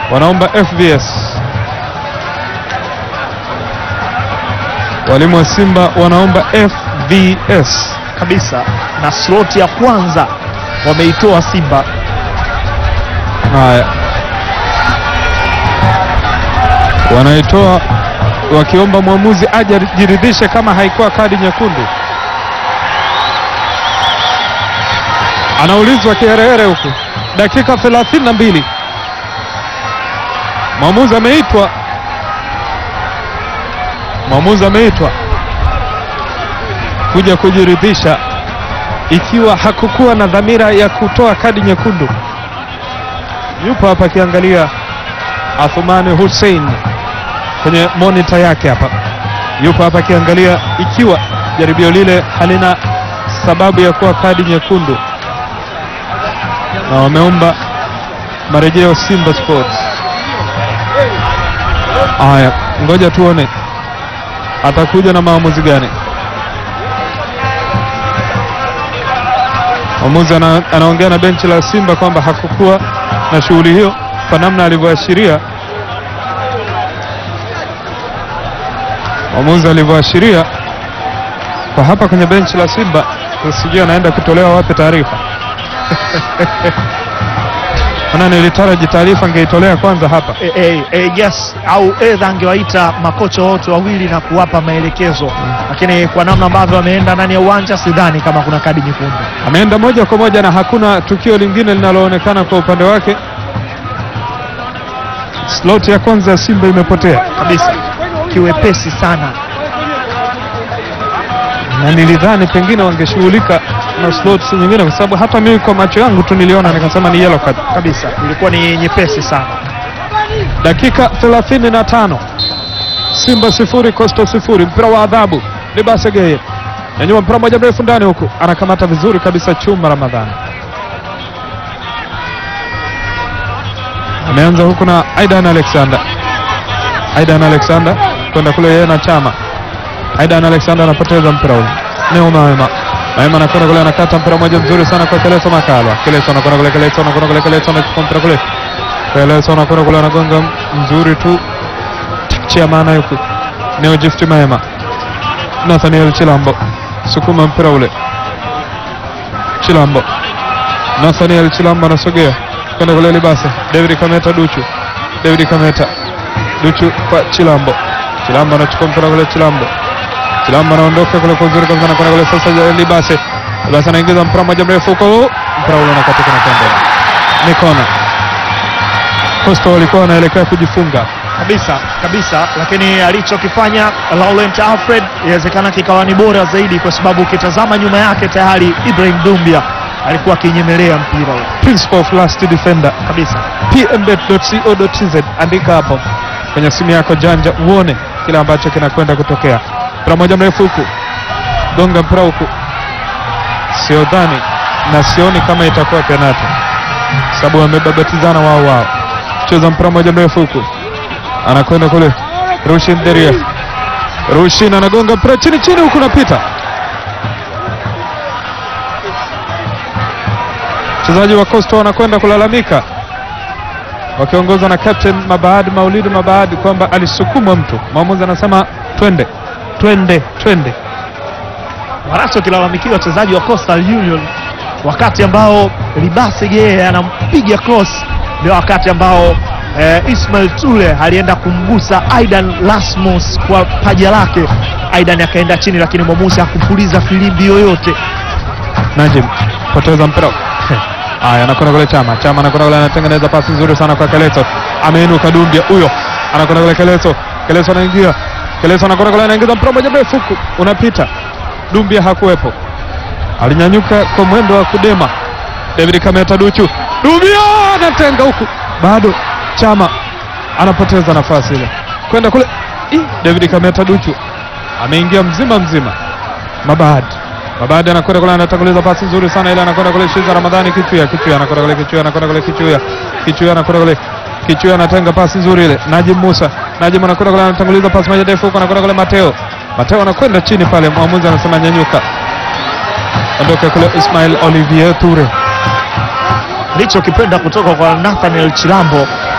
wanaomba FVS. Walimu wa Simba wanaomba FVS. kabisa, na slot ya kwanza wameitoa Simba. Haya, wanaitoa wakiomba mwamuzi aje ajiridhishe kama haikuwa kadi nyekundu. Anaulizwa kiherehere huku, dakika 32 mwamuzi ameitwa, mwamuzi ameitwa kuja kujiridhisha ikiwa hakukuwa na dhamira ya kutoa kadi nyekundu. Yupo hapa akiangalia Athumani Hussein kwenye monitor yake hapa, yupo hapa akiangalia ikiwa jaribio lile halina sababu ya kuwa kadi nyekundu, na wameomba marejeo Simba Sports. Haya, ngoja tuone atakuja na maamuzi gani. Mwamuzi ana, anaongea na benchi la Simba kwamba hakukuwa na shughuli hiyo kwa namna alivyoashiria mwamuzi alivyoashiria kwa hapa kwenye benchi la Simba. Sijui anaenda kutolewa wapi taarifa maana nilitaraji taarifa angeitolea kwanza hapa. E, e, e, yes au edha angewaita makocha wote wawili na kuwapa maelekezo, lakini kwa namna ambavyo ameenda ndani ya uwanja sidhani kama kuna kadi nyekundu. Ameenda moja kwa moja na hakuna tukio lingine linaloonekana kwa upande wake. Slot ya kwanza ya Simba imepotea kabisa kiwepesi sana. na nilidhani pengine wangeshughulika na slots nyingine, kwa sababu hata mimi kwa macho yangu tu niliona nikasema ni yellow card. kabisa ilikuwa ni nyepesi sana. Dakika 35 Simba sifuri Coastal sifuri. Mpira wa adhabu Libasegeye nyanyua mpira moja mrefu ndani huku, anakamata vizuri kabisa Chuma Ramadhani. Ameanza huku na Aidan Alexander, Aidan Alexander kwenda kule yeye na Chama. Aidan Alexander anapoteza mpira ule, Neo Maema Maema anakwenda kule, anakata mpira moja mzuri sana kwa Keleso Makalwa. Keleso anakwenda kule, Keleso anakwenda kule, Keleso anachukua mpira kule Keleso anakwenda kule, anagonga mzuri tu chia maana yuko Neo Gift Maema, Nathaniel Chilambo sukuma mpira ule, Chilambo Nathaniel Chilambo anasogea kwenda kule Libase, David Kameta Duchu, David Kameta Duchu kwa Chilambo, Chilambo anachukua mpira kule, Chilambo Chilambo anaondoka kule kwa uzuri kabisa, anakwenda kule sasa Libase, Libase anaingiza mpira moja mrefu huko, mpira ule unakatika na kwenda ni kona. Coastal walikuwa wanaelekea kujifunga kabisa kabisa, lakini alichokifanya Laurent Alfred inawezekana kikawa ni bora zaidi, kwa sababu ukitazama nyuma yake tayari Ibrahim Dumbia alikuwa akinyemelea mpira ule principle of last defender kabisa. pmbet.co.tz andika hapo kwenye simu yako janja uone kile ambacho kinakwenda kutokea. Mpira moja mrefu huku, gonga mpira huku, sio dhani na sioni kama itakuwa penati, sababu wamebabatizana wao wao. Cheza mpira moja mrefu huku, anakwenda kule Rushin Deria, Rushin anagonga mpira chini chini huku, napita wachezaji wa Coastal wanakwenda kulalamika wakiongozwa na captain Mabaad Maulidi Mabaad kwamba alisukumwa mtu. Mwamuzi anasema twende twende twende. wanachokilalamikia wachezaji wa Coastal Union wakati ambao Libase Geye anampiga cross, ndio wakati ambao eh, Ismail Tule alienda kumgusa Aidan Lasmus kwa paja lake. Aidan akaenda chini, lakini mwamuzi hakupuliza filimbi yoyote. Najim poteza mpira haya, anakwenda kule Chama. Chama anakwenda kule, anatengeneza pasi nzuri sana kwa Keleto, ameinuka Dumbia huyo, anakwenda kule Keleto. Keleto anaingia, Keleto anakwenda kule, anaingiza mpira moja mrefu huku, unapita. Dumbia hakuwepo, alinyanyuka kwa mwendo wa kudema. David Kameta Duchu, Dumbia anatenga huku, bado Chama anapoteza nafasi ile kwenda kule. Ih, David Kameta Duchu ameingia mzima mzima. Mabad Mabad anakwenda kule, anatanguliza pasi nzuri sana ile, anakwenda kule Shiza Ramadhani Kichuya, Kichuya anakwenda kule, Kichuya anakwenda kule, Kichuya Kichuya anakwenda kule, Kichuya anatenga pasi nzuri ile, Najim Musa, Najim anakwenda kule, anatanguliza pasi moja ndefu huko, anakwenda kule Mateo, Mateo anakwenda chini pale, mwamuzi anasema nyanyuka, ondoka kule Ismail Olivier Toure. Nilichokipenda kutoka kwa Nathaniel Chilambo